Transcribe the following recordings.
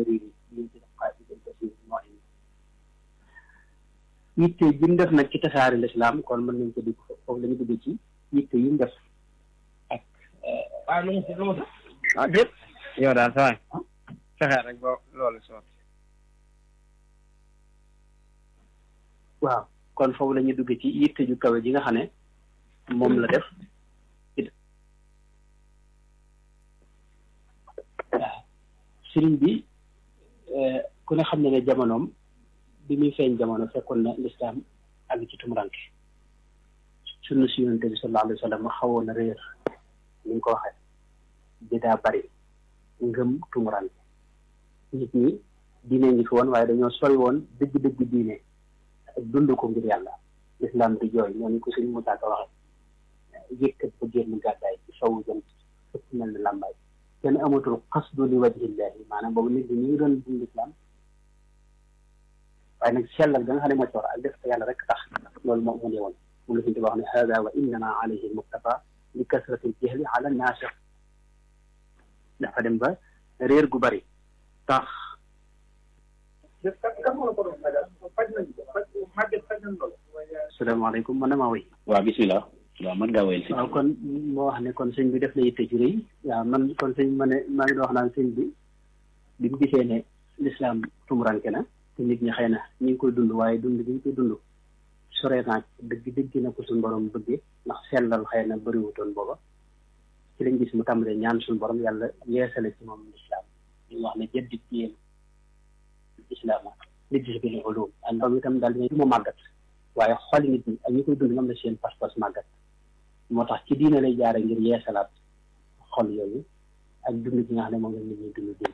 dariri liñ ci def xaaj bi ko si moo yitte ji mu def nag ci tasaari lislaam kon mën nañ ko dugg foofu la ñu dugg ci yitte yi mu def ak waaw lu mu si lu mu si ah déet yow daal saa fexeel rek ba loolu sotti waaw kon foofu la ñuy dugg ci yitte ju kawe ji nga xam ne moom la def waaw sëriñ bi ku ne xam ne ne jamonoom bi muy feeñ jamono fekkoon na lislaam àgg ci tumuranke sunna si yonente bi sallallahu alayhi wa sallam xawoon na réer ni nga ko waxee bi daa bari ngëm tumuranke nit ñi diine ngi fi woon waaye dañoo sori woon dëgg-dëgg diine ak dund ko ngir yàlla lislaam di jooy ñoo ni ko suñu Musaa Ka waxe yëkkat ba génn gàddaay ci sowu jant fëpp mel ni làmbaay kenn amatul xasdu li wajhillahi maanaam boobu nit ñi ñu ngi doon dund lislaam waaye nag sellal ga nga xam ne moo ci war ak def ko yàlla rek tax loolu moo mu ne woon moom la suñu tubaab wax ne hada wa innama alayhi almuktafa li kasrati aljahli ala naasix dafa dem ba réer gu bari tax kan moo la ko doon fajal faj nañ ko faj màgget faj nañ loolu asalaamaaleykum man damaa wéy waaw bisimilah waaw mën ngaa wéyal si waaw kon moo wax ne kon sëñ bi def na yitte ju rëy waaw man kon sëñ ma ne maa ngi doon wax naan sëñ bi bi mu gisee ne lislaam tumuranke na te nit ñi xëy na ñu ngi koy dund waaye dund bi ñu koy dund soree naa dëgg dëgg na ko suñu borom bëggee ndax sellal xëy na bëriwutoon booba ci lañ gis mu tàmbalee ñaan suñu borom yàlla yeesale ci moom lislaam ñu wax ne jaddit yéen islaam nit gis bi ne ulum ak ndoom itam daal dina mu màggat waaye xoli nit ñi ak ñi koy dund ñoom la seen pas-pas màggat moo tax ci diine lay jaare ngir yeesalaat xol yooyu ak dund gi nga xam ne moom la nit ñi dund diine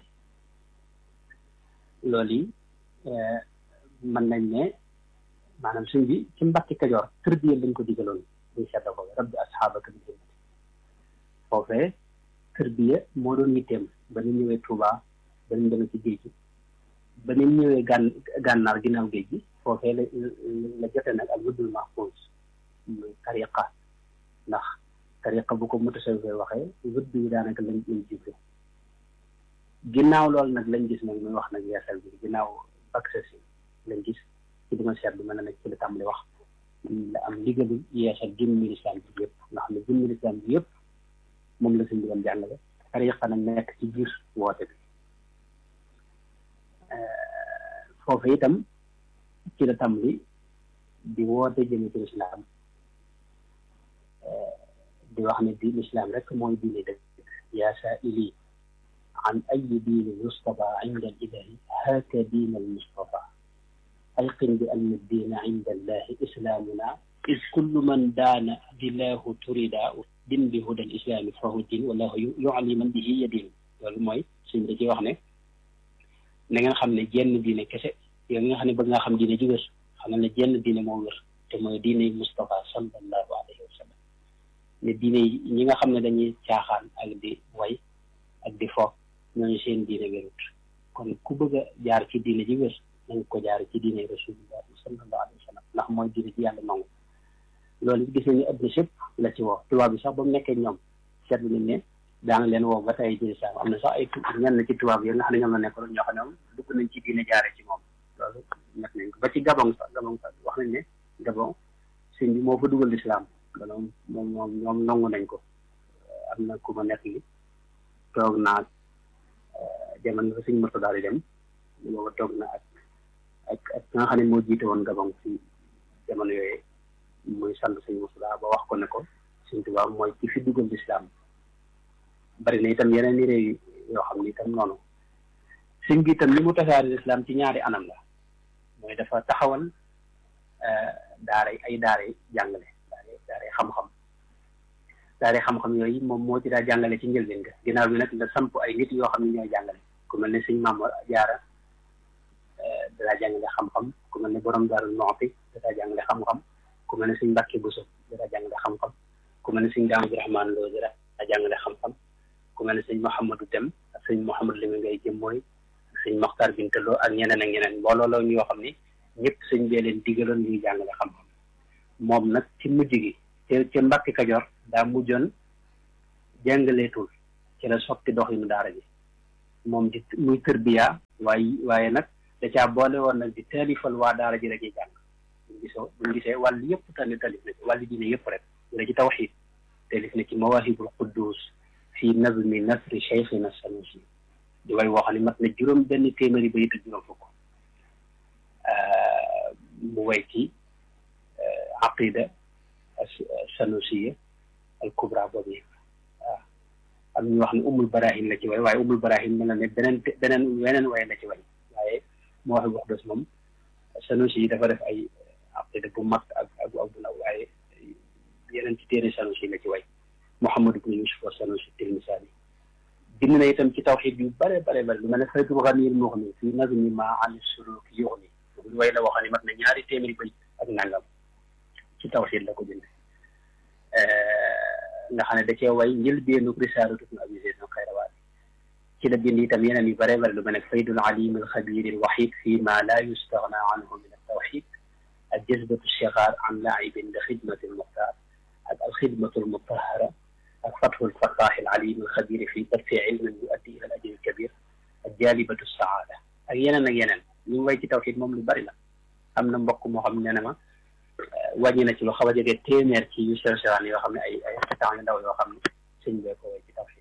loolu yi mën nañ ne maanaam suñ bi ci mbàkki kajoor tërbiya lañ ko digaloon buñ sedda ko rabbi asxaabaka bi himmati foofee tërbiya moo doon yitteem ba ñu ñëwee Touba ba ñu demee ci géej gi ba ñu ñëwee gàn gànnaar ginnaaw géej gi foofee la la jote nag ak wuddul mahfuus muy tariqa ndax tariqa bu ko mutasawwif waxee wudd yi daanaka lañ lañ jible ginnaaw loolu nag lañ gis nag muy wax nag yeesal bi ginnaaw accès si lañ gis ci dima seet bi mën na nag ci la tàmbali wax la am ndigalu yeesal jëmmi lislaam bi yëpp nga xam ne jëmmi lislaam bi yëpp moom la suñ doon jàngale tariqa nag nekk ci biir woote bi foofu itam ci la tàmbali di woote jëme ci lislaam di wax ne di lislaam rek mooy diine dëgg yaa saa'ili an ayi diini yustafa inda alilahi haaka diin almustafa ayqin bi anna diina inda allahi islaamuna is kullu man daana dilaahu turida din bi huda al islaami fahu din wallahu yuali man bihi yadin loolu mooy suñ da ci wax ne na ngeen xam ne jenn diine kese yow nga xam ne bëgg nga xam diine ji wér xam ne jenn diine moo wér te mooy diine Mustafa sallallahu alayhi wa sallam ne diine ñi nga xam ne dañuy caaxaan ak di way ak di fo ñooñu seen diine wérut kon ku bëgg a jaar ci diine ji wér na nga ko jaar ci diine rasulullah sallallahu alayhi wa sallam ndax mooy diine ji yàlla nangu loolu gis nañu adduna sépp la ci woo tubaab bi sax ba mu nekkee ñoom seetlu nañ ne daana leen woo ba tey jëli sax am na sax ay ñenn ci tubaab yi nga xam ne ñoom la nekkoon ñoo xam ne moom dugg nañ ci diine jaare ci moom loolu nekk nañ ko ba ci gabon sax gabon sax wax nañ ne gabon sëñ bi moo fa dugal lislaam loolu moom moom ñoom nangu nañ ko am na ku ma nekk li toog naa jamono ba sëñ moto daal di dem booba toog na ak ak ak nga xam ne moo jiite woon gabon ci jamono yooyu muy sant sëñ Moussa ba wax ko ne ko sëñ Tuubaa mooy ci fi dugal lislaam bari na itam yeneen i réew yoo xam ni itam noonu sëñ bi itam li mu tasaari lislaam ci ñaari anam la mooy dafa taxawal daara ay daara jàngale daara daara xam-xam daara xam-xam yooyu moom moo ci daa jàngale ci njëlbeen ga ginnaaw bi nag la samp ay nit yoo xam ne ñooy jàngale ku mel ne sëñ Maam Jaara daa jàngale xam-xam ku mel ne borom Daaru Muxti daa jàngale xam-xam ku mel ne sëñ Mbàkke Buso daa jàngale xam-xam ku mel ne sëñ Daam Abdurahmaan Lo daa jàngale xam-xam ku mel ne sëñ Mouhamadou Dem ak sëñ Mouhamadou Limi ngay jëm mooy sëñ Moxtaar Bintaloo ak ñeneen ak ñeneen mbooloo la ñoo xam ni ñëpp sëñ bee leen digaloon ñuy jàngale xam-xam moom nag ci mujj gi te ca Mbàkke Kajoor daa mujjoon jàngaleetul ci la soppi doxinu daara ji moom di muy tërbiya waaye waaye nag da caa boole woon nag di taalifal waa daara ji rek yi jàng buñ gisoo buñ gisee wàll yëpp tali talif na ci wàllu diine yëpp rek bu ci tawxiid talif na ci mawahibul quddus fi nazmi nasri cheikhina sanusi di way woo xam ne mat na juróom benn téeméeri ba ak juróom fukk mu way ci aqida sanusiya al kubra boobu yëpp waaw am ñu wax ne umul barahin la ci way waaye umul barahin mel na ne beneen beneen weneen way la ci way waaye moo wax wax dos moom sanusi yi dafa def ay aqida bu mag ak ak bu ndaw waaye yeneen ci téere sanusi la ci way Muhammad ibn Yusuf wa sanusi tilmisaani bind na itam ci tawxiid yu bare bare bare lu mel ne faydul ganiyil muxni fii nazmi ma an suluk yuxni lu way la waxoon ne mat na ñaari téeméeri bay ak nangam ci tawxiid la ko bind nga xam ne da cee way njëlbeenu risaalatu ibn abi zayd al xayrawaat ci la bind itam yeneen yu bare bare lu mel ne faydul alim al xabir al waxid fi ma la yustaxna anhu min al tawxid ak jazbatu shigaar an laibin li xidmati al muxtaar ak al xidmatu al mutahara ak fatxul fattaax al alim al xabir fi darfi ilmin yuaddi ila al ajri al kabir ak jaalibatu saada ak yeneen ak yeneen ñu way ci tawxid moom lu bari la am na mbokk moo xam ne ne ma wàññi na ci lu xaw a jege téeméer ci yu sew sewaan yoo xam ne ay ay temps yu ndaw yoo xam ne sëñ bee ko way ci tawxid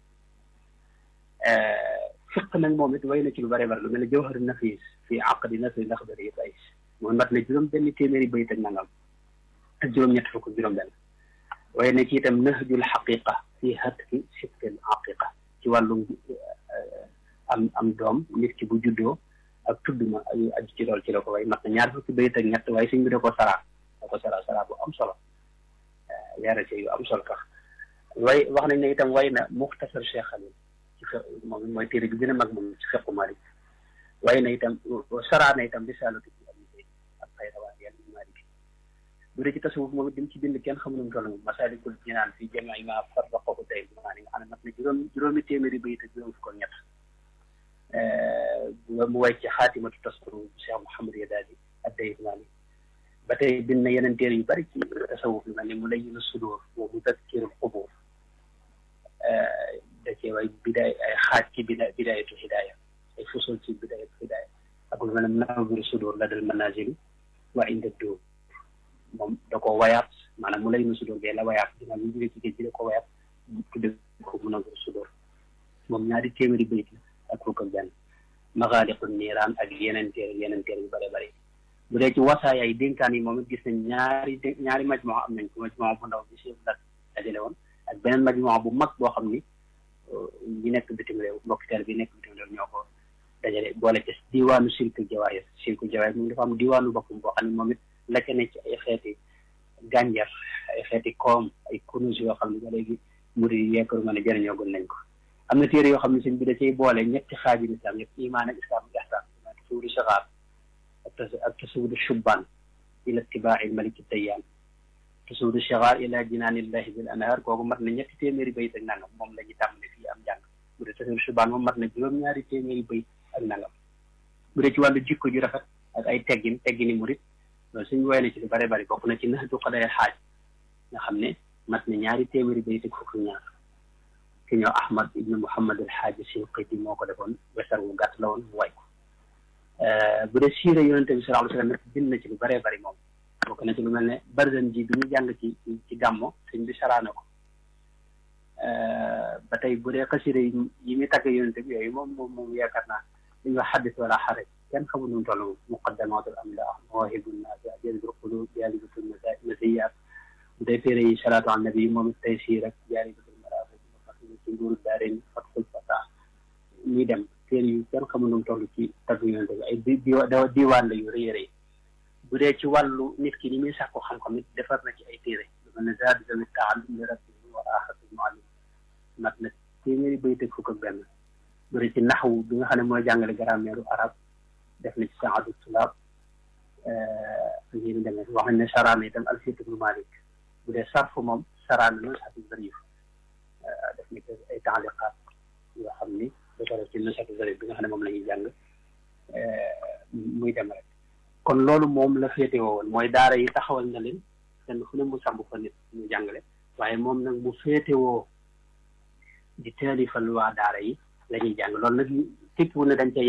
fiq nag moom it way na ci lu bari bari lu mel ne jawhar nafis fii aqdi nasri laxdari yëpp ay mooy mat na juróom benn téeméeri bayit ak nangam ak juróom-ñett fukk juróom benn waaye na ci itam nahjul xaqiqa fii hatki sibtil aqiqa ci wàllum am am doom nit ki bu juddoo ak tudd ma aju aju ci loolu ci la ko way mat na ñaar fukki bayit ak ñett waaye suñ bi da ko saraa da ko saraa saraa bu am solo leera ci yu am solo tax way wax nañ ne itam way na muxtasar Cheikh Khalil ci fe moom mooy téere bi gën a mag moom ci fequ Malik way na itam saraa na itam risaalatu ci abi zayd ak xayrawaan yenn Malik bu dee ci tasawuf moom it dim ci bind kenn xamu nu mu toll moom masaalikul jinaan fi jamii ma farraqahu tey maa ni nga xam ne mat na juróom juróomi téeméeri bayit ak juróom fukk ak ñett mu way ci xaatimatu taskuru Cheikh Mouhamad Yadaali ad-Daymaani ba tey bind na yeneen téere yu bari ci tasawuf lu mel ni mu layyinu sudur wa mudakkirul qubur da cee way bidaay ay xaaj ci bida bidaayatu hidaaya ay fusul ci bidaayatu hidaaya ak lu mel ne nawiru sudur la dal manazili wa inda dóor moom da ko wayaat maanaam mu layyinu sudur bee la wayaat dina lu jóge ci géej gi da ko wayaat tudde ko mu nawiru sudur moom ñaari téeméeri bayit la ak fukk ak benn maxaaliqu niiraan ak yeneen téere yeneen téere yu bare bare bu dee ci wasaaya yi dénkaan yi moom it gis nañ ñaari ñaari majmoo am nañ ko majmoo bu ndaw bi chef lat dajale woon ak beneen majmoo bu mag boo xam ni ñi nekk bitim réew mbokki teel bi nekk bitim réew ñoo ko dajale boole ci diwaanu silkul jawaahir silkul jawaahir moom dafa am diwaanu boppam boo xam ne moom it la ca ne ci ay xeeti gànjar ay xeeti koom ay kunus yoo xam ne ba léegi murid yi yeekaru ma ne jëriñoo gën nañ ko am na téere yoo xam ne sëñ bi da cay boole ñetti xaaji islam yëpp imaan ak islam ak ihsaan tasawudu saxaar ak tasawudu shubbaan ila itibaa'i maliki tayyaan tasawudu saxaar ila jinaanillahi bil anhaar kooku mat na ñetti téeméeri bayit ak nangam moom la ñu tàmbale fii am jàng bu dee tasawudu shubbaan moom mat na juróom-ñaari téeméeri bayit ak nangam bu dee ci wàllu jikko ju rafet ak ay teggin teggini murit loolu suñu woy na ci lu bare bari bokk na ci naxtu xadaya xaaj nga xam ne mat na ñaari téeméeri bayit ak fukk ñaar ki ñoo ahmad ibnu muhammad al xaaji sinqiti moo ko defoon wesar wu gàtt la woon mu way ko bu dee siira yonente bi sallallahu alayhi wa sallam bind na ci lu bëree bëri moom bokk na ci lu mel ne barzan ji bi ñu jàng ci ci gàmmo sëñ bi saraana ko ba tey bu dee xasida yi yi muy tagg yonente bi yooyu moom moom moom yaakaar naa li ñuy wax xaddis wala xaraj kenn xamul nu mu toll moom muqaddamatul amlah mawahibun nafi jazbul qulub jaalibatul masiyaat bu dee téere yi salaatu an nabi moom it tey sii rek jaalibatul ci nguuru daareen fatxul fata ñuy dem téere yu kenn xamul nu mu toll ci tagg yonente bi ay di diwaan la yu rëy rëy bu dee ci wàllu nit ki ni muy sàkku xam-xam it defar na ci ay téere lu mel ne zaadu zawit taallum li rabbihi wa aaxatul muallim mat na téeméeri bayt ak fukk ak benn bu dee ci naxwu bi nga xam ne mooy jàngale grammaire arab def na ci saadu tulaab ak yéen demee wax nañ ne saraana itam alfiyat ibnu malik bu dee sarfu moom saraana na sax bëri def ni ay taaliqaat yoo xam ni dafa def ci nasatu zarif bi nga xam ne moom la ñuy jàng muy dem rek kon loolu moom la féete woon mooy daara yi taxawal na leen kenn fu ne mu samb fa nit ñu jàngale waaye moom nag mu féete woo di taalifal waa daara yi la ñuy jàng loolu nag tekkiwu ne dañ cay yem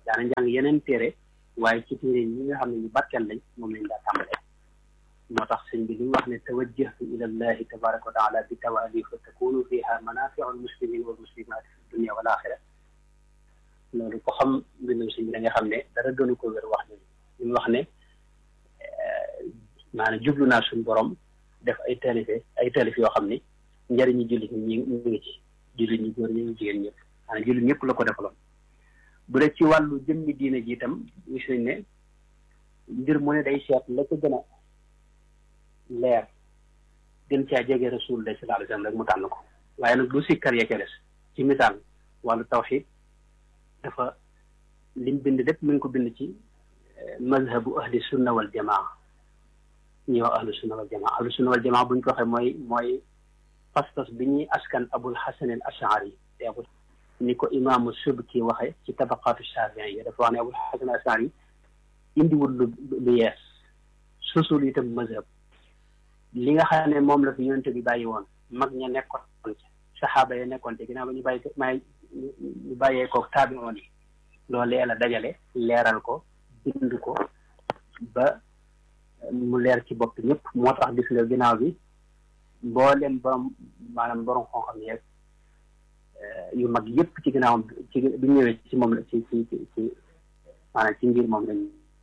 daana njàng yeneen téere waaye ci téere ñi nga xam ne ñu barkeel lañ moom lañ daa tàmbalee moo tax sëñ bi li mu wax ne tawajjahtu ila llahi tabaraka wa taala bi tawali fa takunu fiha manafiu almuslimin wal muslimat fi dunia wal axira loolu ko xam mbindum sëñ bi da nga xam ne dara gënu ko wér wax ni li mu wax ne maanaam jublu naa suñu borom def ay taalife ay taalif yoo xam ni njëriñu jullit ñi ñu ngi ci jullit ñi góor ñi ngi jigéen ñëpp maanaam jullit ñëpp la ko defaloon bu dee ci wàllu jëmmi diine ji itam gis nañ ne mbir mu ne day seet la ko gën a leer gën caa jege rasulullah sallallahu alayhi wasallam rek mu tànn ko waaye nag du sikkar ya ca des ci misaal wàllu tawxid dafa lim bind lépp mi ngi ko bind ci mazhabu ahli sunna wal jamaa ñuy wax ahlu sunna wal jamaa ahlu sunna wal jamaa buñ ko waxee mooy mooy pas-pas bi ñuy askan abul hasan al ashari te abul ni ko imaamu subki waxe ci tabaqaatu shafi'i yi dafa wax ne abul hasan al ashari indiwul lu lu yees sosul itam mazhab li nga xam ne moom la fi yonente bi bàyyi woon mag ña nekkoon ci saxaaba ya nekkoon te ginnaaw ba ñu bàyyi may ñu bàyyee ko taabi oon yi loolee la dajale leeral ko bind ko ba mu leer ci bopp ñëpp moo tax gis nga ginnaaw bi mboolem borom maanaam borom xam-xam yeeg yu mag yëpp ci ginnaawam ci bi ñëwee ci moom la ci ci ci maanaam ci ngir moom lañ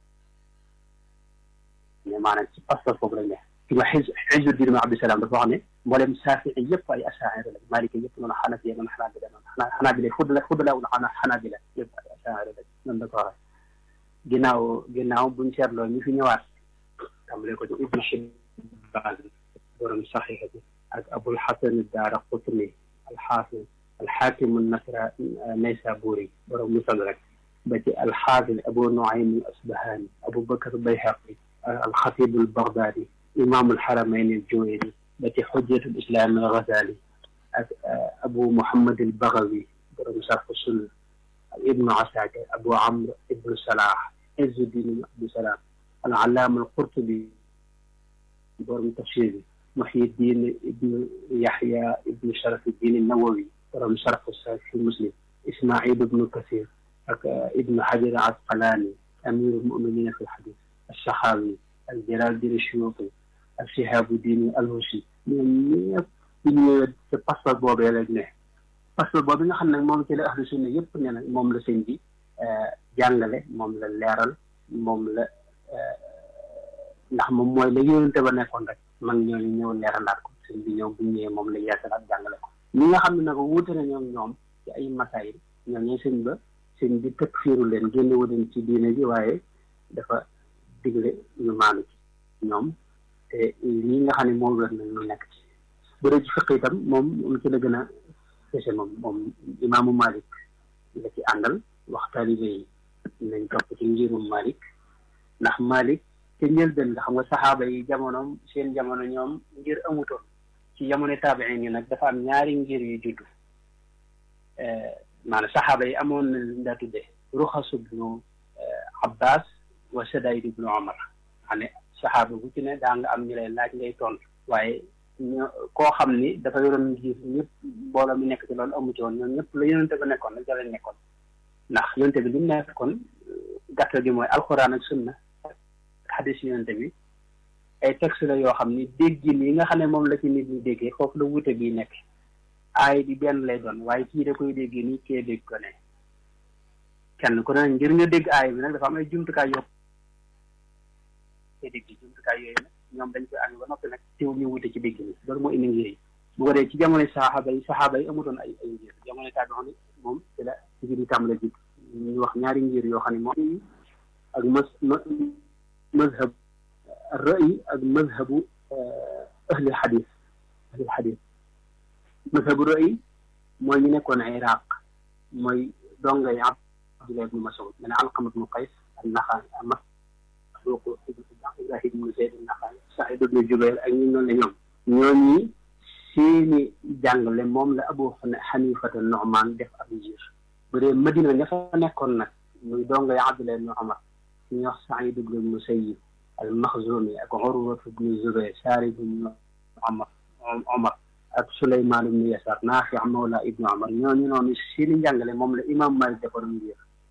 mais maanaam ci pastor boobu lañ ne ci ma xis Izzuddin ibn Abdusalaam dafa wax ne mboolem saafi'i yëpp ay asaa'ira lañ Maaliki yëpp noonu Xanafiya noonu Xanaabila noonu xanaa Xanaabila fudla fudla wala xanaa Xanaabila yëpp ay asaa'ira lañ noonu la ko waxee ginnaaw ginnaaw buñ seetloo ñu fi ñëwaat tàmbalee ko ci Ibn Hibbaan borom saxiixa bi ak Abul Hasan ad-Daaraqutni al-Xaafiz al-Xaakim an-Nasra Naysaburi borom Mustadrak ba ci al-Xaafiz Abu Nuaym al-Asbahaani Abu Bakr al-Bayhaqi al-Xatiib al-Bagdaadi imaam al-Haramayni al-Juwayni ba ci Xujjatu al-Islaam al-Ghazali ak Abu Muhammad al-Baghawi borom Sarh as-Sunna Ibnu Asakir Abu Amr Ibnu Salah Izzuddin ibn Abdusalaam al-Allaama al-Qurtubi borom tafsir bi Muhyiddin ibnu Yahya ibnu Sharafuddin an-Nawawi borom Sharh Sahih Muslim Ismaïl ibnu Kathir ak Ibnu Hajar al-Asqalaani amiirul mu'miniin fi al-hadiis as-Saxaawi al-Jalaaluddin as-Suyuuti ak Shihaabuddin al-Husi ñoom ñëpp ñu ñëwee ci passeport boobee lañ ne passeport boobu nga xam ne moom ci la ahlu sunna yëpp ne na moom la sëñ bi jàngale moom la leeral moom la ndax moom mooy la yónente ba nekkoon rek mag ñooñu ñëw leeralaat ko sëñ bi ñëw bu ñëwee moom la yeesalaat jàngale ko ñi nga xam ne nag wuute na ñoom ñoom ci ay masaayil ñoom ñooy sëñ ba sëñ bi tëkk fiiru leen génne wu leen ci diine ji waaye dafa digle ñu maanu ci ñoom te lii nga xam ne moo wér na ñu nekk ci bu dee ci fiq itam moom moom ci la gën a fese moom moom imaamu Malik la ci àndal wax taalibe yi nañ topp ci ngirum Malik ndax Malik te njëlbeen nga xam nga saxaaba yi jamonoom seen jamono ñoom ngir amutoon ci jamono taabiin yi nag dafa am ñaari ngir yu juddu maanaam saxaaba yi amoon na lu daa tuddee ruxasu ibnu Abbas wa Sadaid ibnu Omar xam ne saxaaba bu ci ne daa nga am ñu lay laaj ngay tontu waaye ñoo koo xam ni dafa yoroon ngir ñëpp mbooloo mi nekk ci loolu amu ci woon ñoom ñëpp la yonente ba nekkoon nag jëlee nekkoon ndax yonente bi li mu nekkoon gàttal gi mooy alxuraan ak sunna xadis yonente bi ay texte la yoo xam ni déggin yi nga xam ne moom la ci nit ñi déggee foofu la wuute bi nekk aay bi benn lay doon waaye kii da koy déggee nii kee dégg ko ne kenn ku ne ngir nga dégg aay bi nag dafa am ay jumtukaay yoo kee dégg jumtukaay yooyu nag ñoom dañ koy amee ba noppi nag teew ñu wute ci dégg ni loolu moo indi ngir yi bu ko dee ci jamono saxaaba yi saxaaba yi amutoon ay ay ngir jamono tàgg xam ne moom ci la ci ngir yi tàmbale ji ñu wax ñaari ngir yoo xam ne moom ak mas mazhab ra'yi ak mazhabu ahli xadis ahli xadis mazhabu ra'yi mooy ñu nekkoon Iraq mooy dongay Abdullah ibnu Mas'ud mene Alqama ibnu Qays an-Naxa'i Masruuq Ibrahim ibnu Zayd an-Naxa'i Saïd ibnu Jubayr ak ñu noonu la ñoom ñooñi seeni jàngale moom la Abu Xanifata Nu'man def ab ngir bu dee Madina ña fa nekkoon nag muy dongay Abdullah ibnu Umar ñu wax Saïd ibnu Musayyib al-Maxzumi ak Urwa ibnu Zubayr Saarid ibnu Umar Umar ak Suleymaan ibnu Yasaar Naafi' mawla ibnu Umar ñooñu noonu seeni njàngale moom la imaam Maalik defaroon ngir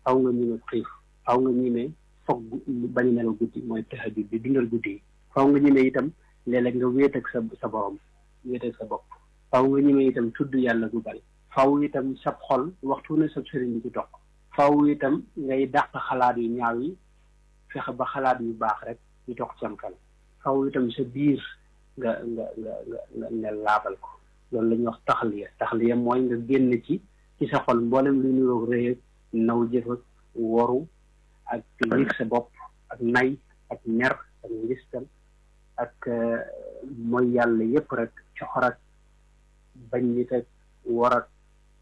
faw nga ñime xiif faw nga ñime foog bañ a nelaw guddi mooy tahajjud bi dundal guddi yi faw nga ñime itam léeg-léeg nga wéet ak sa sa borom wéet ak sa bopp faw nga ñime itam tudd yàlla du bari faw itam sab xol waxtu ne sab sëriñ bi ci toq faw itam ngay dàq xalaat yu ñaaw yi fexe ba xalaat yu baax rek di toq sam xel faw itam sa biir nga nga nga nga nga laabal ko loolu la ñuy wax taxaliya taxaliya mooy nga génn ci ci sa xol mboolem lu niroog rëy ak naw jëf ak woru ak yëg sa bopp ak nay ak ñer ak ngistal ak mooy yàlla yépp rek coxor ak bañ nit ak war ak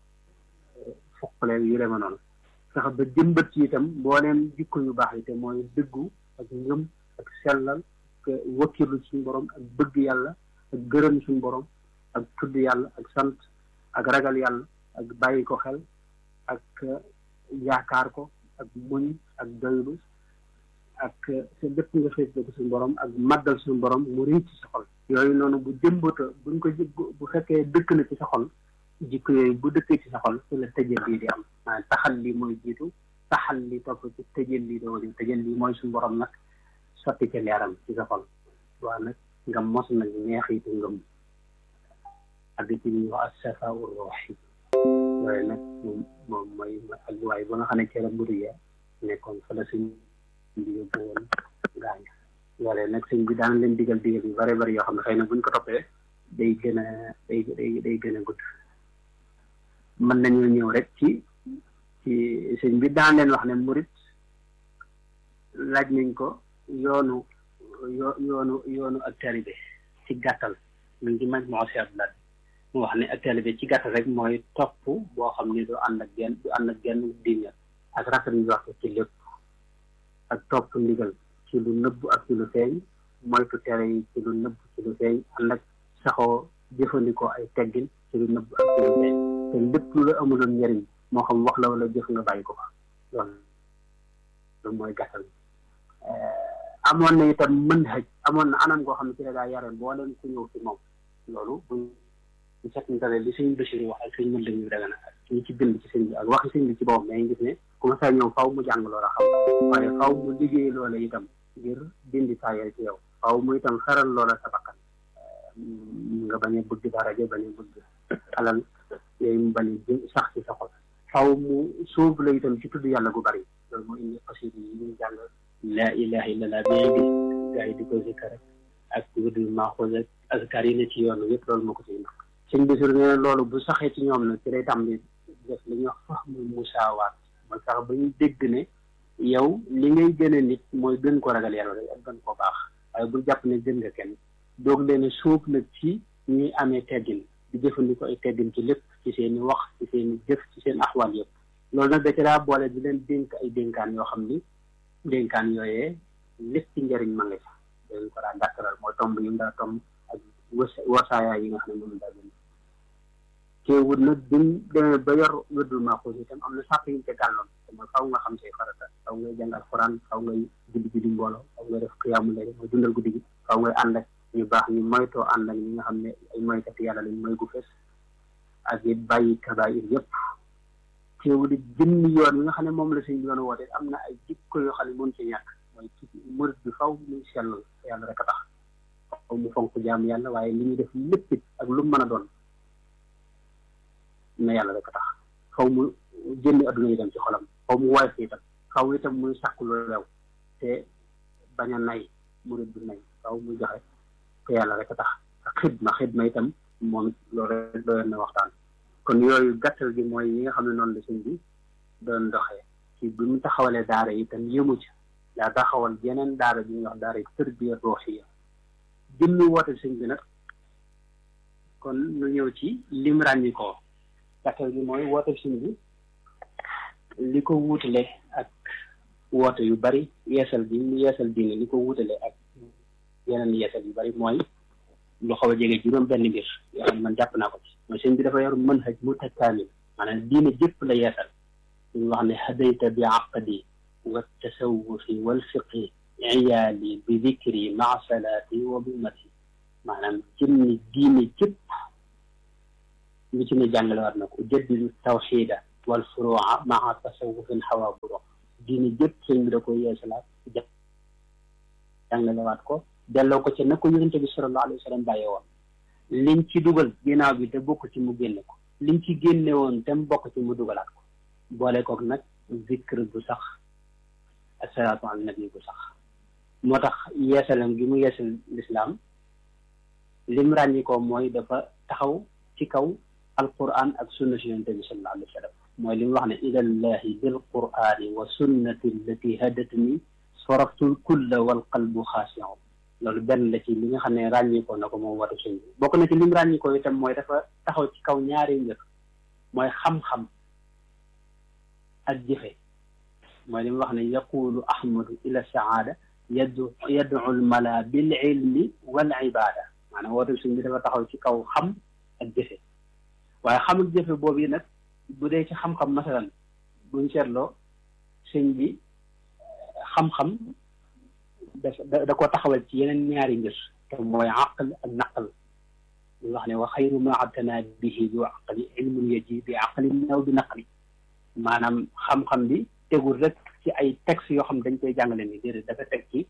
fuqale yu deme noonu fexe ba jëmbat ci itam mbooleem jikko yu baax yi te mooy dëggu ak ngëm ak sellal ak wakkirlu suñu borom ak bëgg yàlla ak gërëm suñu borom ak tudd yàlla ak sant ak ragal yàlla ak bàyyi ko xel ak yaakaar ko ak muñ ak doylu ak sa lépp nga fees ko suñu borom ak màggal suñu borom mu rëy ci sa xol yooyu noonu bu jëmbata buñ ko bu fekkee dëkk na ci sa xol jikko yooyu bu dëkkee ci sa xol ci la tëjal lii di am maanaam taxal li mooy jiitu taxal li topp ci tëjal lii doo di tëjal lii mooy suñu borom nag sotti ca leeram ci sa xol waaw nag nga mos nag neexitu ngëm ak ci ñuy wax as-safaa ruuhi yooyu nag moom moom mooy ak waay ba nga xam ne ci la mburu nekkoon fa la suñ bi yóbbu woon gaañ loolee nag sëñ bi daan leen digal digal yu bare bari yoo xam ne xëy na buñ ko toppee day gën a day day day gën a gudd mën nañoo ñëw rek ci ci sëñ bi daan leen wax ne murit laaj nañ ko yoonu yo yoonu yoonu ak taalibe ci gàttal mu ngi maj moo seet la mu wax ne ak taalibe ci gàttal rek mooy topp boo xam ne du ànd ak genn du ànd ak genn diine ak rafet ñu wax ci lépp ak topp ndigal ci lu nëbb ak ci lu feeñ moytu tere yi ci lu nëbb ci lu feeñ ànd ak saxoo jëfandikoo ay teggin ci lu nëbb ak ci lu feeñ te lépp lu la amuloon njëriñ moo xam wax la wala jëf nga bàyyi ko fa loolu loolu mooy gàttal amoon na itam mën xëj amoon na anam goo xam ne ci la daa yare boo leen ku ñëw ci moom loolu buñ ñu seetlu li sëñ Bachir wax ak sëñ Mënda ñu daga na ak ñu ci bind ci sëñ bi ak waxi sëñ bi ci boppam mais gis ne ku ma saa ñëw faw mu jàng loola xam waaye faw mu liggéey loola itam ngir dindi taayal ci yow faw mu itam xaral loola sa bakkan nga bañ a bëgg daraja bañ a bëgg alal yooyu mu bañ a sax ci sa xol faw mu sóobu la itam ci tudd yàlla gu bari loolu moo indi xasida yi ñu jàng laa ilaha illallah bi ngay gis gars yi di ko zikkar ak wërdul maaxuus ak azkar yi ne ci yoon yëpp loolu moo ko ciy ndax sëñ bi sur ne loolu bu saxee ci ñoom nag ci lay tàmbali def li ñuy wax fahmu musaawaat mooy sax ba ñu dégg ne yow li ngay gën a nit mooy gën ko ragal yàlla rek ak gën ko baax waaye bul jàpp ne gën nga kenn doog leen sóob nag ci ñuy amee teggin di jëfandikoo ay teggin ci lépp ci seen i wax ci seen i jëf ci seen axwaal yëpp loolu nag da ci daa boole di leen dénk ay dénkaan yoo xam ni dénkaan yooyee lépp ci njëriñ ma nga ca dañ ko daa dàkkaral mooy tomb yi mu daa tomb ak wasaayaay yi nga xam ne moom daa gën teewul nag biñ demee ba yor wérdul maaxuus itam am na sàpp yi ñu ca gàlloon te mooy faw nga xam say farata faw ngay jàng alxuraan faw ngay julli julli mbooloo faw ngay def xiyaamu layl mooy dundal guddi gi faw ngay ànd ak ñu baax ñu moytoo ànd ak ñi nga xam ne ay moykat yàlla lañ mooy gu fees ak it bàyyi kabaayir yëpp teewul it jënn yoon yi nga xam ne moom la suñ yoon woote am na ay jikko yoo xam ne mën ci ñàkk mooy ci murit bi faw muy sellal yàlla rek a tax faw mu fonk jaam yàlla waaye li ñuy def lépp it ak lu mu mën a doon na yàlla rek a tax faw mu jënni adduna yi dem ci xolam faw mu woyof itam faw itam muy sàkku lu lew te bañ a nay murit bi nay faw muy joxe te yàlla rek a tax ak xidma xidma itam moom loolu rek doyoon na waxtaan kon yooyu gàttal gi mooy yi nga xam ne noonu la sëñ bi doon doxee ci bi mu taxawalee daara itam yëmu ci daa taxawal yeneen daara bi ñuy wax daara tërbiya ruuxiya jëmmi woote sëñ bi nag kon ñu ñëw ci lim ràññi ko gàttal gi mooy woote sëñ bi li ko wuutale ak woote yu bari yeesal bi mu yeesal diine li ko wuutale ak yeneen yeesal yu bari mooy lu xaw a jege juróom benn mbir yoo xam ne man jàpp naa ko ci mooy sëñ bi dafa yor mën xaj mu takkaamil maanaam diine jëpp la yeesal ñu wax ne hadayta bi aqdi wa tasawufi wal fiqi iyaali bi dikri maa salaati wa bi mati maanaam jëmmi diine jëpp lu ci ne jàngale war na ko jaddidu tawxida wal furuuca maa tasawufin xawaa buro diine jëpp sëñ bi da ko yeesalaat jàngalewaat ko delloo ko ci na ko yonente bi sallallahu alayhi wa sallam bàyyee woon liñ ci dugal ginnaaw bi te bokk ci mu génne ko liñ ci génne woon te mu bokk ci mu dugalaat ko boole kook nag zikr bu sax asalaatu ala nabi bu sax moo tax yeesalam gi mu yeesal lislaam lim ràññi ko mooy dafa taxaw ci kaw alquran ak sunna si yonente bi sallallahu alayhi wa sallam mooy li mu wax ne ilallahi bil qurani wa sunnati allati hadatni soraftul kulla wal qalbu xaasiu loolu benn la ci li nga xam ne ràññikoo na ko moom watu sëñ bi bokk na ci lim ràññikoo itam mooy dafa taxaw ci kaw ñaari mbir mooy xam-xam ak jëfe mooy li mu wax ne yaqulu ahmadu ila saada yaddu yaddu lmala bil ilmi wal ibada maanaam watu sëñ bi dafa taxaw ci kaw xam ak jëfe waaye xam ak jëfe boobu nag bu dee ci xam-xam masalan buñ seetloo sëñ bi xam-xam da da ko taxawal ci yeneen ñaari mbir te mooy aql ak naql ñu wax ne wa xayru ma abtana bihi bi aqli ilmun yaji bi aqlin naw bi naqli maanaam xam-xam bi tegul rek ci ay textes yoo xam dañ koy jàngale ni déedéet dafa teg ci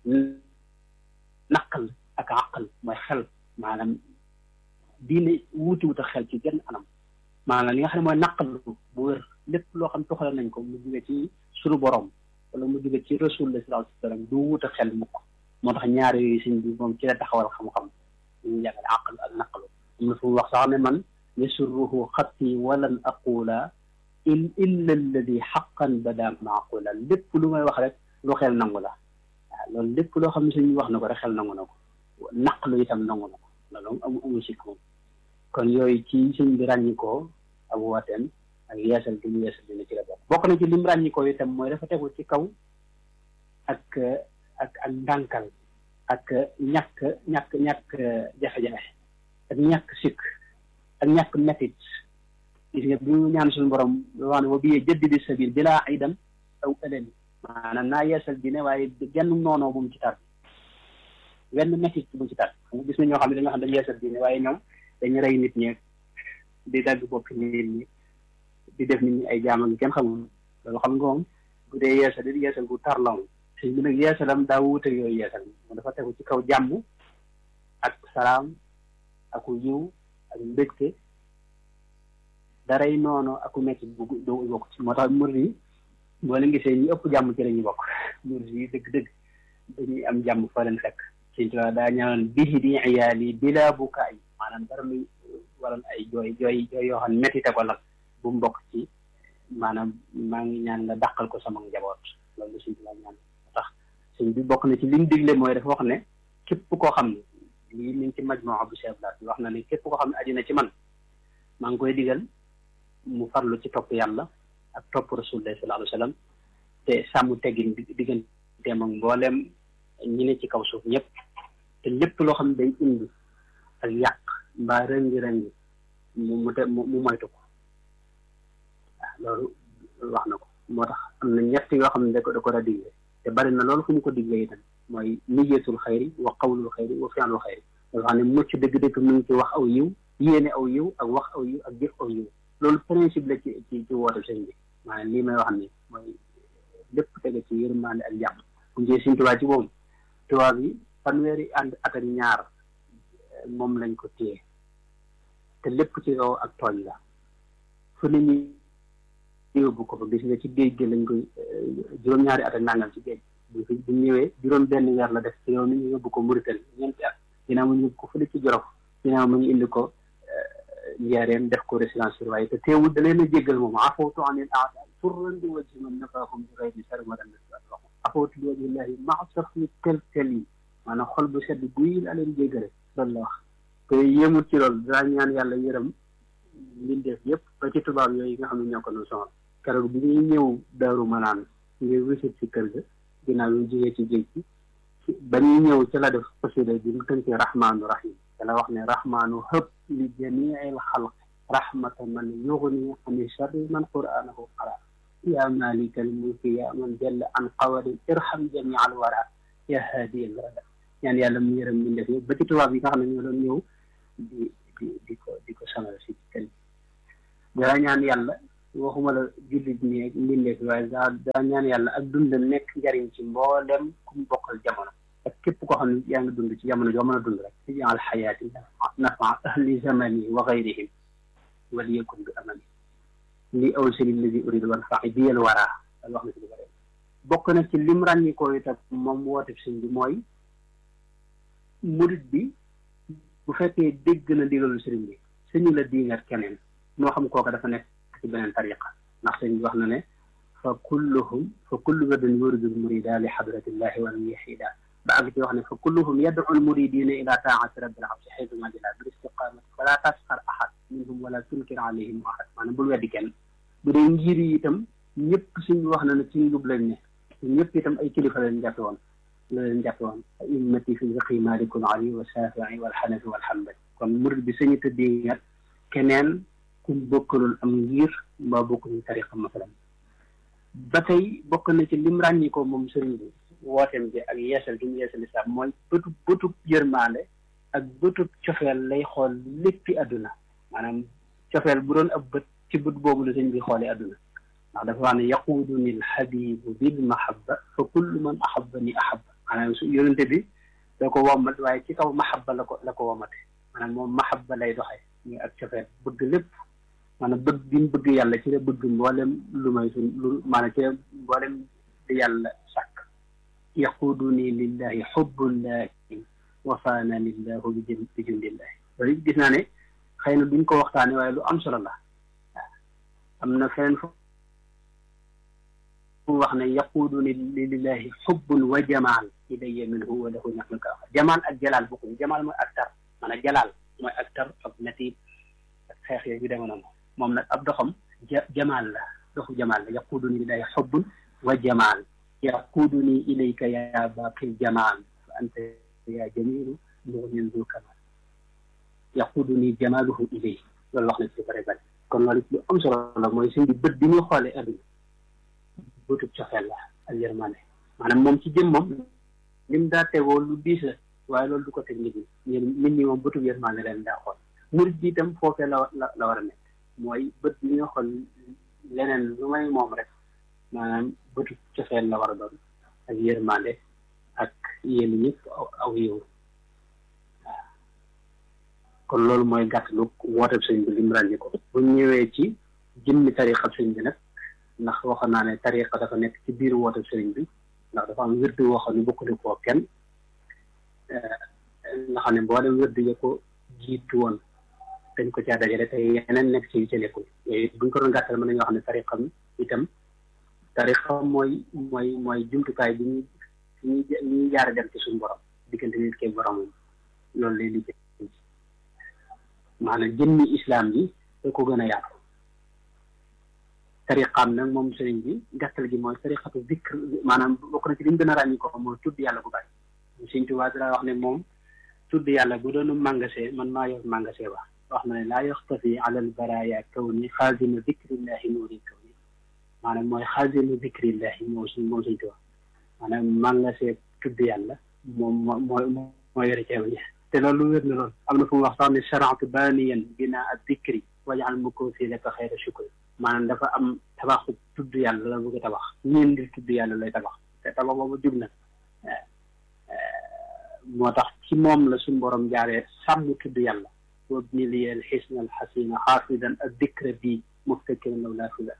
naql ak aql mooy xel maanaam diine wuuti wut a xel ci genn anam maanaam li nga xam ne mooy naql bu wér lépp loo xam toxale nañ ko mu jóge ci sunu borom wala mu jóge ci rasulullah sallallahu alayhi wa sallam du wut a xel mukk moo tax ñaar yooyu sëñ bi moom ci la taxawal xam-xam ñu jàngale aql ak naqlu am na fu mu wax sax ne man yasurruhu xatti walan aqula il illa alladi xaqan bada maaqula lépp lu may wax rek lu xel nangu la waaw loolu lépp loo xam ne sëñ bi wax na ko rek xel nangu na ko naqlu itam nangu na ko loolu amu amu sikk moom kon yooyu ci sëñ bi ràññi ko ak wooteem ak yeesal gi mu yeesal dina ci la bokk bokk na ci lim ràññi ko itam mooy dafa tegu ci kaw ak ak ak ndànkal ak ñàkk ñàkk ñàkk jafe-jafe ak ñàkk sikk ak ñàkk métit gis nga bi mu ñaan suñu borom wax ne wa biyee jëddi di sabil bilaa idan aw ëlëli maanaam naa yeesal dine waaye genn noonoo bu mu ci tar wenn métit bu mu ci tar xam nga gis na ñoo xam ne dañoo xam dañu yeesal dine waaye ñoom dañu rey nit ñeeg di dagg bopp nit ñi di def nit ñi ay jaam ak kenn xamul loolu xam nga moom bu dee yeesal di yeesal bu tar la moom sëñ bi nag yeesalam daa wuute yooyu yeesal mu dafa tegu ci kaw jàmm ak salaam aku yiw ak mbégte daray noonu aku metti bu doo bokk ci moo tax murid yi boo leen gisee ñu ëpp jàmm ci la ñuy bokk murid yi dëgg-dëgg dañuy am jàmm fa leen fekk sëñ Tuubaa daa ñaanoon bihi di iyaali bila bukaay maanaam dara muy waral ay jooy jooy jooy yoo xam ne métti te ko nag bu mu bokk ci maanaam maa ngi ñaan nga dàqal ko sama njaboot loolu sëñ Tuubaa ñaan tax sëñ bi bokk na ci li mu digle mooy dafa wax ne képp koo xam ne lii mi ngi ci majmoo bu Cheikh Blaat bi wax na ne képp koo xam ne aju na ci man maa ngi koy digal mu farlu ci topp yàlla ak topp rasulullah sallallahu alayhi wa sallam te sàmm teggin digganteem ak mbooleem ñi ne ci kaw suuf ñëpp te lépp loo xam ne day indi ak yàq mbaa rëngi-rëngi mu mu te mu moytu ko waaw loolu wax na ko moo tax am na ñett yoo xam ne da ko da ko da digle te bari na loolu fu mu ko digle itam mooy niyeetul xayri wa qawlul xayri wa fi'lul xayri dafa xam ne mucc dëgg-dëgg mu ngi ci wax aw yiw yéene aw yiw ak wax aw yiw ak jëf aw yiw loolu principe la ci ci ci woote sëñ bi maanaam lii may wax ni mooy lépp tege ci yërmande ak jàmm bu njee suñ tubaab ci boobu tubaab yi fanweeri ànd at ak ñaar moom lañ ko téye te lépp ci kaw ak tooñ la fu ne ñu yóbbu ko fa gis nga ci géej gi lañ koy juróom-ñaari at ak nangam ci géej bu fi bu ñëwee juróom benn weer la def ci yow ni ñu yóbbu ko Mauritanie ñeenti at ginnaaw mu ñu yóbbu ko fële ci Jolof ginnaaw mu ñu indi ko njaareen def ko résidence surveillée te teewul da leen a jéggal moom afawtu anil aada turran bi wajhi man nafaahum bi ghayri sarmadan afawtu bi wajhillahi maa safi tel tel yi maanaam xol bu sedd guy la leen jéggale loolu la wax te yéemut ci loolu daa ñaan yàlla yërëm mbindeef yëpp ba ci tubaab yooyu nga xam ne ñoo ko nu sonal keroog bi ñuy ñëw daaru manaan ngir wisit ci kër ga ginnaaw yu jógee ci géej gi ba ñuy ñëw ci la def xasida bi mu tënkee rahmaanu rahim te la wax ne rahmaanu hëpp li jamiil xalq rahmata man yugni ani charri man qur'anahu qara ya malikal mulki ya man jalla an qawarin irham jami al wara ya haadi al rada ñaan yàlla mu yërëm mi def yëpp ba ci tubaab yi nga xam ne ñoo doon ñëw di di di ko di ko sonal si kër gi dara ñaan yàlla waxuma la jullit ñi ak mbindeef waaye daa daa ñaan yàlla ak dundam nekk njariñ ci mboolem ku mu bokkal jamono ak képp koo xam ne yaa ngi dund ci jamono joo mën a dund rek ci jaal xayaati nafa ahli zamani wa gayrihim wal yakun bi amani li awsali ladi uridu wan faxi biyal waraa al wax na ci lu bare bokk na ci lim ràññi ko itam moom woote sëñ bi mooy murit bi bu fekkee dégg na digalu sëriñ bi sëñu la diingat keneen moo xam kooka dafa nekk ci beneen tariqa ndax sëñ bi wax na ne fa kulluhum fa kullu wadin yuridu murida li xadratillahi wa an yaxida ba àgg ci wax ne fa kulluhum yad'u almuridina ila taati rabbil absi xaytu ma jala bil istiqamati fala tasxar ahad minhum wala tunkir alayhim ahad maanaam bul weddi kenn bu dee ngir yi itam ñëpp suñ wax na ne ci njub lañ ne ñëpp itam ay kilifa lañ jàppe woon la leen jàppe woon immati fi fiqi malikun ali wa shafii wal xanafi wal xambali kon murid bi sañu tëddee ngat keneen kum bokkalul am ngir mbaa bokkuñu tariqa masalan ba tey bokk na ci lim ràññi ko moom sëriñ bi wooteem bi ak yeesal gi mu yeesal islam mooy bëtub bëtub yërmaande ak bëtub cofeel lay xool léppi àdduna maanaam cofeel bu doon ab bët ci bët boobu la sëñ bi xoolee àdduna ndax dafa wax ne yaquuduni alxabibu bil mahabba fa kullu man ahabani ahabba maanaam su yonente bi da ko wommat waaye ci kaw mahabba la ko la ko wommate maanaam moom mahabba lay doxee muy ak cofeel bëgg lépp maanaam bëgg bi mu bëgg yàlla ci la bëgg mboolem lu may suñ lu maanaam ci la mboolem di yàlla sàkk yaquuduni lillahi xubbullahi wafaana lillahu bi jëm bi jundillahi loolu gis naa ne xëy na duñ ko waxtaane waaye lu am solo la waaw am na feneen fu mu wax ne yaquuduni lillahi xubbun wa jamaal ilayya minhu wa lahu ñaxlu ka jamaal ak jalaal bokkuñu jamaal mooy ak tar maanaam jalaal mooy ak tar ak natiib ak xeex yooyu yu demee noonu moom nag ab doxam ja jamaal la doxu jamaal la yaquuduni lillahi xubbun wa jamaal yaquuduni ilayka ya baaqil jamaal fa anta ya jamilu muxnin du kamal yaquduni jamaaluhu ilay loolu wax na ci bare bare kon loolu lu am solo la mooy suñ bi bët bi ñuy xoolee adduna bëtub cofeel la ak yërmande maanaam moom ci jëm moom lim daa tegoo lu diis la waaye loolu du ko teg nit ñi nit ñi moom bëtub yërmande leen daa xool murit bi itam foofee la la la war a nekk mooy bët bi ñuy xool leneen lu may moom rek maanaam bëtub cofeel la war a doon ak yërmande ak yéen ñëpp aw yow kon loolu mooy gàttalu wooteeb sëñ bi lim ràññi ko bu ñëwee ci jëmmi tariqa sëñ bi nag ndax waxoon naa ne tariqa dafa nekk ci biir wooteeb sëriñ bi ndax dafa am wérdu woo xam ne bokkuli koo kenn nga xam ne boo dem wérdu ya ko jiitu woon dañ ko caa dajale te yeneen nekk ci yu ca nekkul yooyu buñ ko doon gàttal mën nañoo xam ne tariqa itam tariqa mooy mooy mooy jumtukaay bi ñuy ñuy ñuy jaare dem ci suñu borom diggante nit ke boromam loolu lay liggéey maanaam jëmmi islam bi da ko gën a yaatu tariqaam nag moom sëriñ bi gàttal gi mooy tariqatu zikr maanaam bokk na ci li ñu gën a ràññi ko mooy tudd yàlla bu bari sëriñ Tuubaa dara wax ne moom tudd yàlla bu doonu màngasee man maa yor màngasee ba wax na ne laa yaxtafi ala al baraya kaw ni xaazinu zikrillahi nuuri kaw ni maanaam mooy xaazinu zikrillahi moom suñ moom sëriñ Tuubaa maanaam màngasee tudd yàlla moom mooy moo yore ceeb ñi te loolu wér na lool am na fu mu wax sax ne sharatu baaniyan binaa ad dikri wajal mu ko si laka xayra shukri maanaam dafa am tabaxu tudd yàlla la bëgg a tabax ñeen di tudd yàlla lay tabax te tabax boobu jub na moo tax ci moom la suñu borom jaaree sàmm tudd yàlla wabni li al xisna al xasina xaafidan ad dikra bi muftakiran law laa fila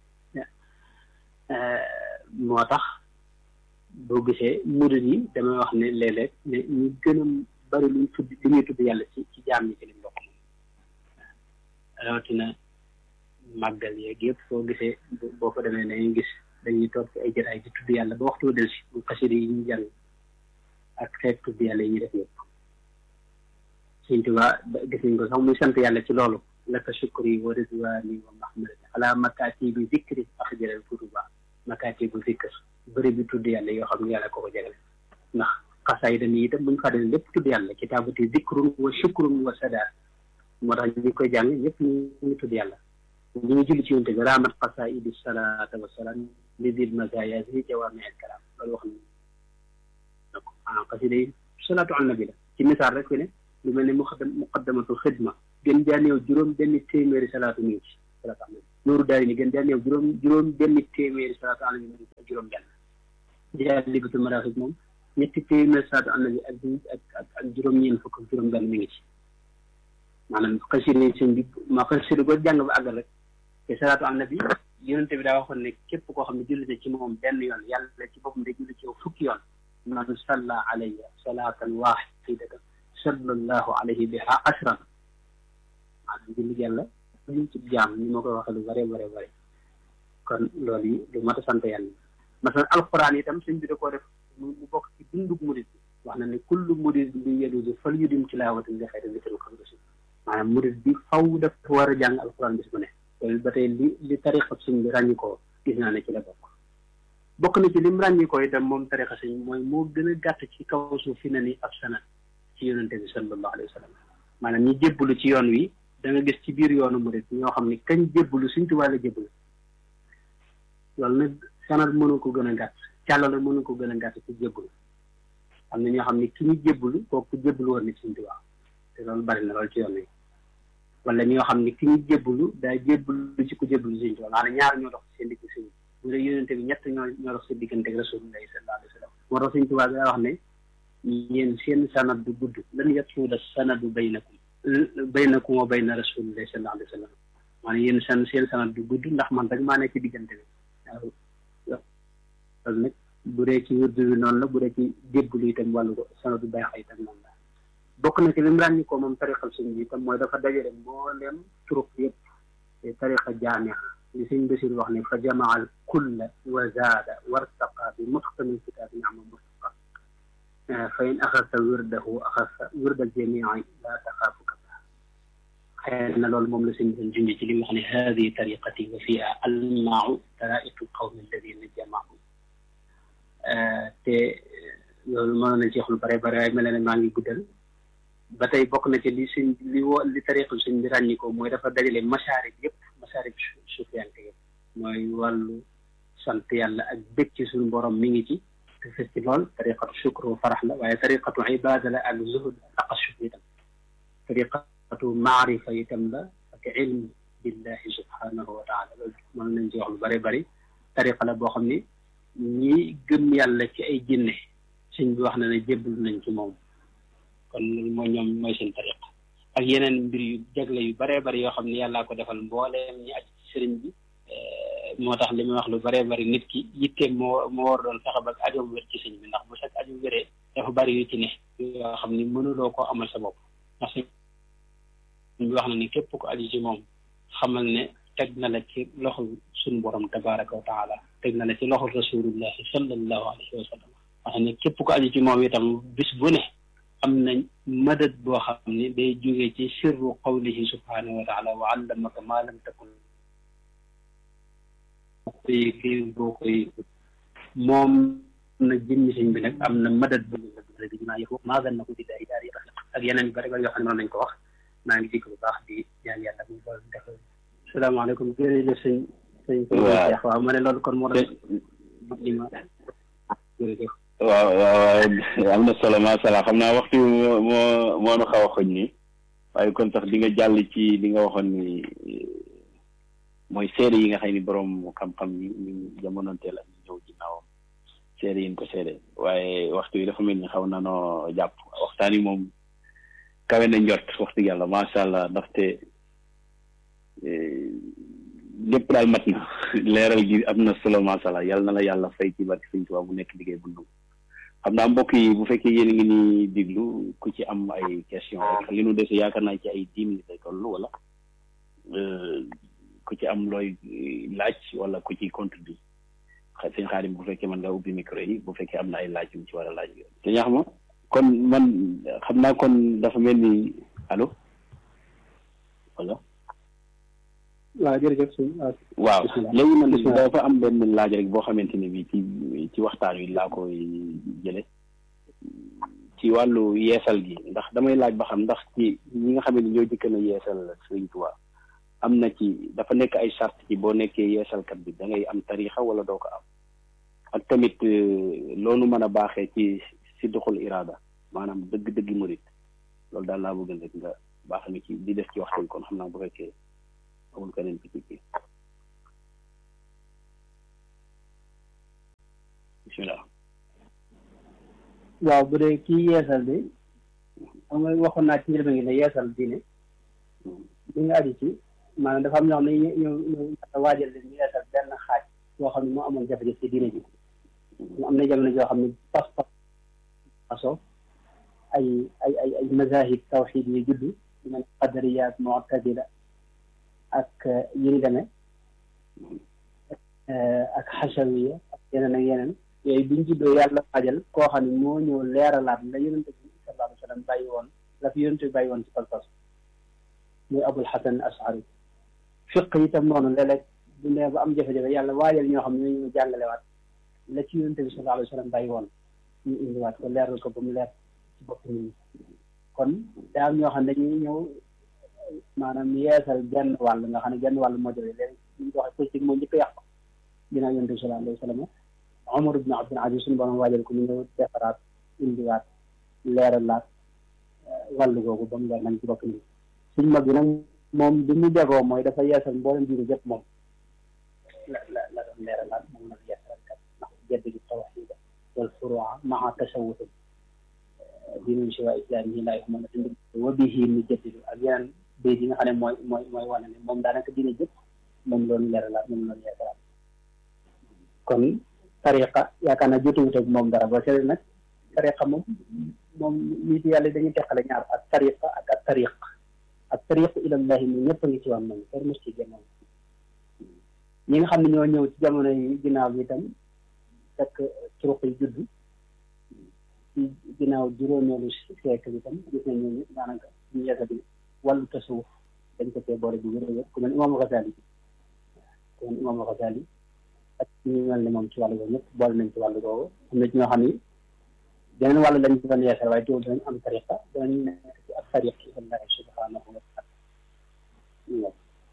moo tax boo gisee murid yi damay wax ne léeg-léeg ne ñu gën a bari luñ tudd li ñuy tudd yàlla ci ci jaam ñi ci lañ bokk moom rawatina màggal yeeg yëpp soo gisee boo fa demee dañuy gis dañuy toog ci ay jataay di tudd yàlla ba waxtu del si bu xasida yi ñu jàng ak xeet tudd yàlla yi ñuy def yëpp Sëñ Tuubaa gis nañ ko sax muy sant yàlla ci loolu laka shukri wa ridwani wa mahmadati ala makaati bi zikri axjalal kutuba makaati bu zikr bëri bi tudd yàlla yoo xam ne yàlla ko ko jagale ndax xasaay dañuy itam buñ fàttali lépp tudd yàlla kitaabati zikrun wa shukrun wa sadaat moo tax ñu koy jàng ñëpp ñu ngi tudd yàlla ñu ngi julli ci yonte bi raamat xasaidi salaata wa salaam li dil mazaya zi jawaami al kalaam loolu wax na ko ah xasida yi salaatu al nabi la ci misaal rek fi ne lu mel ne muqaddam muqaddamatul xidma gën jaa néew juróom benn téeméeri salaatu ñu ci salaatu al nabi loolu daay ni gën daa néew juróom juróom benn téeméeri salaatu ala nabi ak juróom benn jaalibatul maraaxib moom ñetti téeméeri salaatu ala nabi ak ak ak ak juróom-ñeent fukk ak juróom benn mi ngi ci maanaam xasida yi sëñ bi ma xasida boo jàng ba àggal rek te salaatu ala nabi yonente bi daa waxoon ne képp koo xam ne julli na ci moom benn yoon yàlla ci boppam day julli ci yow fukki yoon man salla alayya salaatan waahidatan sallallahu alayhi biha ashran maanaam julli yàlla ñu ci jaam ni ma koy waxee lu bare bare bare kon loolu yi lu mat a sant yàlla masalan alquran itam sëñ bi da koo def mu bokk ci dundug murid bi wax na ne kullu murid bi yedudu fal yudim tilaawatan li xayri litril xamdosi maanaam murid bi faw dafa war a jàng alquran bis bu ne loolu ba tey li li tariqa sëñ bi ràññi ko gis naa ne ci la bokk bokk na ci lim ràññi ko itam moom tariqa sëñ mooy moo gën a gàtt ci kaw suuf fi na ni ab sanat ci yonente bi sallallahu alayhi wa sallam maanaam ñi jébbalu ci yoon wi da nga gis ci biir yoonu murid ñoo xam ne kañ jébbalu suñ tubaab la jébbalu loolu nag sanat mënu ko gën a gàtt càllala mënu ko gën a gàtt ci jébbalu am na ñoo xam ne ki ñu jébbalu kooku jébbalu woon ni suñ tubaab te loolu bari na loolu ci yoon wi wala ñoo xam ne ki ñu jébbalu daa jébbalu ci ku jébbalu suñ tubaab maanaam ñaar ñoo dox ci seen digg suñ bu dee yonente bi ñett ñoo ñoo dox seen diggante ak rasulullahi sallallahu alayhi wa sallam moo tax suñ tubaab daa wax ne yéen seen sanad du gudd lan yatuuda sanadu baynakum baynakum wa bayna rasulillahi sallallahu alayhi wa sallam maanaam yéen san seen sanad du gudd ndax man rek maa nekk ci diggante bi waaw loolu nag bu dee ci wërdu bi noonu la bu dee ci jébbalu itam wàllu ko sanadu bayxa itam noonu la bokk na ci li mu ràññi ko moom tariqal suñ bi itam mooy dafa dajale mboolem turuq yëpp te tariqa jaamia li sëñ Basiir wax ne fa jamaa al kulla wa zaada wartaqa bi mutqamin kitaabi ni'ma murtaqa fa in axasta wirdahu axasta wirdal jamii laa taxaafu kaba xëy na loolu moom la sëñ doon junj ci li mu wax ne haadihi tariqati wa fiha almaau taraiqu lqawmi alladina jamaau te loolu mënoon nañ ci wax lu bare bare waaye mel ne maa ngi guddal ba tey bokk na ci li suñ li wo li tariqal suñ bi ràññi ko mooy dafa dajale masaarib yëpp masaarib sufiyanke yëpp mooy wàllu sant yàlla ak bëgg ci suñu borom mi ngi ci te fes ci lool tariqatu shukr wa farax la waaye tariqatu ibada la ak zuhud ak taqashuf itam tariqatu maarifa itam la ak ilm billahi subhanahu wa taala loolu mën nañ ci wax lu bëri bëri tariqa la boo xam ni ñi gëm yàlla ci ay jinne suñ bi wax na ne jébbalu nañ ci moom kon loolu mooy ñoom mooy seen tariq ak yeneen mbir yu jagle yu baree bari yoo xam ne yàllaa ko defal mbooleem ñi aj ci sëriñ bi moo tax li may wax lu baree bari nit ki yitteem moo moo war doon fexe ba ajoom wér ci sëñ bi ndax bu sax ajoom wéree dafa bari yu ci ne yoo xam ni mënuloo koo amal sa bopp ndax sëñ bi wax na ni képp ko aju ci moom xamal ne teg na la ci loxo suñu borom tabaraka wa taala teg na la ci loxo rasulullahi sallallahu alayhi wa sallam wax ne képp ko aju ci moom itam bis bu ne am na madad boo xam ne day jóge ci sirru qawlihi subhanahu wa taala wa allamaka ma lam takun koy kii boo koy moom na jëmmi sëñ bi nag am na madad bu bi maa yëfu maa gan na ko di daari daari ak yeneen yu bëri bëri yoo xam ne mën nañ ko wax maa ngi dikk bu baax di ñaan yàlla bu ko def salaamaaleykum jërëjëf sëñ sëñ Cheikh waaw ma ne loolu kon moo doon li ma jërëjëf waaw waaw am na solo macha allah xam naa waxtu moo moo moo nu xaw a xoñ ni waaye kon sax di nga jàll ci li nga waxoon ni mooy seede yi nga xam ni borom xam-xam ñi ñu jamonoonteel ak ñu ñëw ginnaawam seede yi ñu ko seede waaye waxtu yi dafa mel ni xaw na noo jàpp waxtaan yi moom kawe na njort wax dëgg yàlla macha allah ndaxte lépp daal mat na leeral gi am na solo macha allah yàlla na la yàlla fay ci barke Sëñ Tuubaa bu nekk liggéey bu nangu xam naa mbokk yi bu fekkee yéen a ngi ni diglu ku ci am ay question rek li nu dese yaakaar naa ci ay dix minutes lay toll wala ku ci am looy laaj wala ku ci contribuer xa sëñ Xaadim bu fekkee mën nga ubbi micro yi bu fekkee am na ay laaj yu mu ci war a laaj te ñax ma kon man xam naa kon dafa mel ni allo wala waaw jërëjëf sëñ waaw léegi man dafa am benn laaj rek boo xamante ne bi ci ci waxtaan wi laa koy jële ci wàllu yeesal gi ndax damay laaj ba xam ndax ci ñi nga xam ne ñoo jëkk na yeesal Sëriñ Tuubaa am na ci dafa nekk ay charte ci boo nekkee yeesalkat bi da ngay am tariixa wala doo ko am ak tamit loolu mën a baaxee ci si doxul iraada maanaam dëgg-dëgg murit loolu daal laa bëgg rek nga baax mi ci di def ci waxtaan kon xam naa bu fekkee amul keneen ci kii bismillah waaw bu dee kii yeesal bi xam nga waxoon naa ci njëlbeen gi ne yeesal diine li nga aju ci maanaam dafa am ñoo xam ne ñu ñu ñu waajal leen ñu yeesal benn xaaj boo xam ne moo amoon jafe-jafe ci diine ji mu am na jamono joo xam ne pas pas aso ay ay ay ay mazahib tawxid yi juddu man qadariya ak mu'tazila ak yi ni demee ak xasawiya ak yeneen ak yeneen yooyu biñ juddoo yàlla waajal koo xam ne moo ñëw leeralaat la yonente bi sallallahu alayhi wa sallam bàyyi woon la fi yonente bi bàyyi woon ci pas-pas muy abul xasan ashari fiq itam noonu léeg-léeg bu nee ba am jafe-jafe yàlla waajal ñoo xam ne ñoo jàngalewaat la ci yonente bi sallallahu alayhi wa sallam bàyyi woon ñu indiwaat ko leeral ko ba mu leer ci bopp nit ñi kon daa am ñoo xam ne dañuy ñëw maanaam yeesal genn wàll nga xam ne genn wàll moo jafe léegi ñu ko waxee politique moo njëkk a yàqu ginnaaw yonente bi sallallahu alayhi wa sallam Omar ibn Abdul Aziz suñu borom waajal ko ñu ñëw defaraat indiwaat leeralaat wàllu googu ba mu leer nañ ci bopp nit ñi suñ mag bi nag moom bi mu jagoo mooy dafa yeesal mboolem diine jëpp moom la la la doon leeralaat moom nag yeesal kat ndax jaddidu tawxida wal furua maa tasawutin diinun siwa islaam yi laa yuhmadu dindi wa bihi nu jaddidu ak yeneen béy yi nga xam ne mooy mooy mooy wane ne moom daanaka diine jëpp moom loolu leeralaat moom loolu yeesalaat kon tariqa yaakaar naa jotuwut ak moom dara ba seet nag tariqa moom moom nit yàlla dañuy teqale ñaar ak tariqa ak ak tariq ak tariqu ilallahi moom ñëpp a ngi ci woon moom kenn mos ci génnoon ñi nga xam ne ñoo ñëw ci jamono yi ginnaaw bi itam fekk turuq yi judd ci ginnaaw juróomeelu siècle bi itam gis nañ ñooñu daanaka ñu yeesa bi wàllu tasawuf dañ ko cee boole bi wér wér ku mel imam Xasali ku mel imam Xasali ak ñu mel ne moom ci wàllu boobu ñëpp boole nañ ci wàllu boobu am na ci ñoo xam ni beneen wàllu lañ ci doon yeesal waaye teewul danañ am tariqa danañ nekk ci ak tariq ilallahi subhanahu wa taala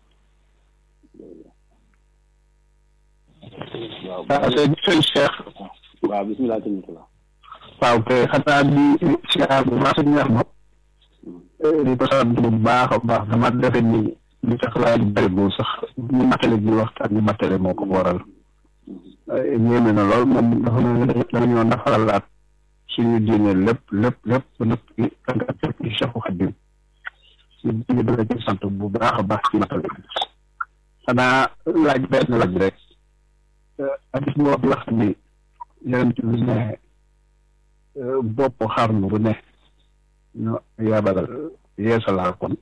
waaw waaw sëñ sëñ Cheikh waaw bismillah sëñ Mutula waaw kay xanaa di siyaar bu baax sëñ Ahmad di ko sant bu baax a baax dama defe ni li tax laaj bëriwul sax ñu matale bi waxtaan ñu matale moo ko waral ñéeme na lool moom dafa mel ne dañoo nafaralaat suñu diine lépp lépp lépp ba nëpp ci tàngaat lépp ci Cheikhu Xadim ñu dala ci sant bu baax a baax ci matale bi xanaa laaj benn laaj rek hadis bu wax wax ni yonent bi ne bopp xarnu bu ne ñu yabalal yeesalaa kon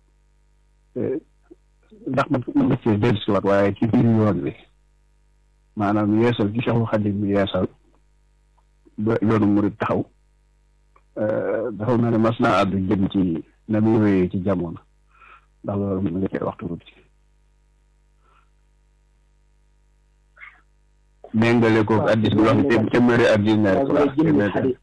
ndax man mën nga cee dellu si waat waaye ci biir yoon wi maanaam yeesal ci Seexul Xadim bi yeesal ba yoonu murid taxaw dafa mel ne mas naa àddu jëm ci na muy wéyee ci jamono ndax loolu mën nga cee waxtu tuuti méngale ko addis bi wax te téeméeri ak juróom-ñaari waaw bu dee jëmmi xadis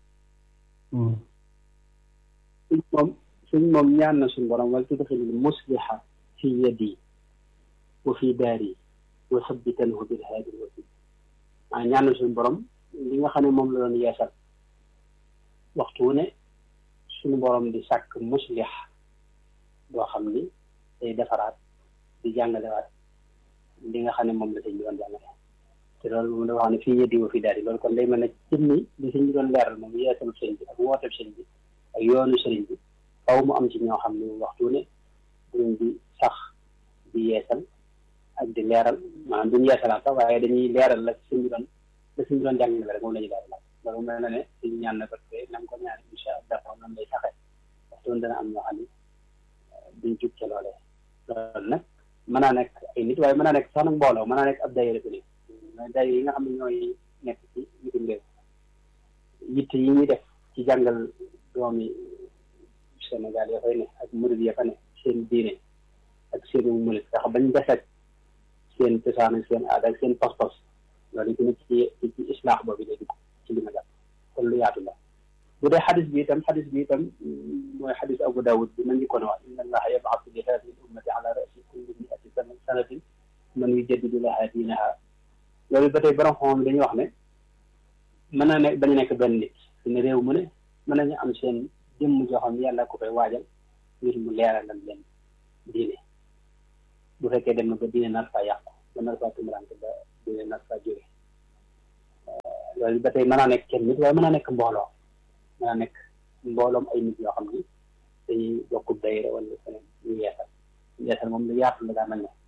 suñ moom suñ moom ñaan na suñ borom wal tudxilil musliha fi yadi wa fi daari wa sabbitanhu bil haadi wasi maa ñaan na suñ borom li nga xam ne moom la doon yeesal waxtu wu ne suñu borom di sàkk muslih boo xam ni day defaraat di jàngalewaat li nga xam ne moom la sëñ bi doon jàngale te loolu moom dafa wax ne fii yeddi wa fi daal di loolu kon day mel ne jëmmi li sëñ bi doon leeral moom yeesalu sëriñ bi ak wooteeb sëriñ bi ak yoonu sëriñ bi faw mu am ci ñoo xam ne waxtu ne duñ di sax di yeesal ak di leeral maanaam duñ yeesalaat sax waaye dañuy leeral la sëñ bi doon la sëñ bi doon jàngale rek moom la ñuy leeral loolu mel na ne suñu ñaan na ko te na nga ko ñaan incha allah noonu lay saxee waxtu woon dana am ñoo xam ne duñ jug ca loolee loolu nag mën naa nekk ay nit waaye mën naa nekk sax nag mbooloo mën naa nekk ab daayira bi ne day yi nga xam ne ñooy nekk ci bitim réew yitte yi ñuy def ci jàngal doomi Sénégal ya fay ne ak murid ya fa ne seen diine ak seen murid ndax bañ deset seen cosaan ak seen aada ak seen pas-pas loolu tamit ci ci islaax boobu lay dugg ci li ma jàpp kon lu yaatu la bu dee xadis bi itam xadis bi itam mooy xadis Abu Dawud bi ma njëkkoon a wax inna allaha yab'athu li haadihi l-ummati ala ra'si kulli mi'ati sanatin man yujaddidu laha diinaha loolu ba tey borom xam dañuy wax ne mën na ne bañ a nekk benn nit ne réew mu ne mën nañu am seen jëmm joo xam ne yàlla ko koy waajal ngir mu leeralal leen diine bu fekkee dem na ba diine nar faa yàqu ba nar faa tumurante ba diine nar faa jóge loolu ba tey mën naa nekk kenn nit waaye mën naa nekk mbooloo mën naa nekk mbooloom ay nit yoo xam ni dañuy bokk dayra wala feneen ñu yeesal yeesal moom lu yaatu la daa mel ne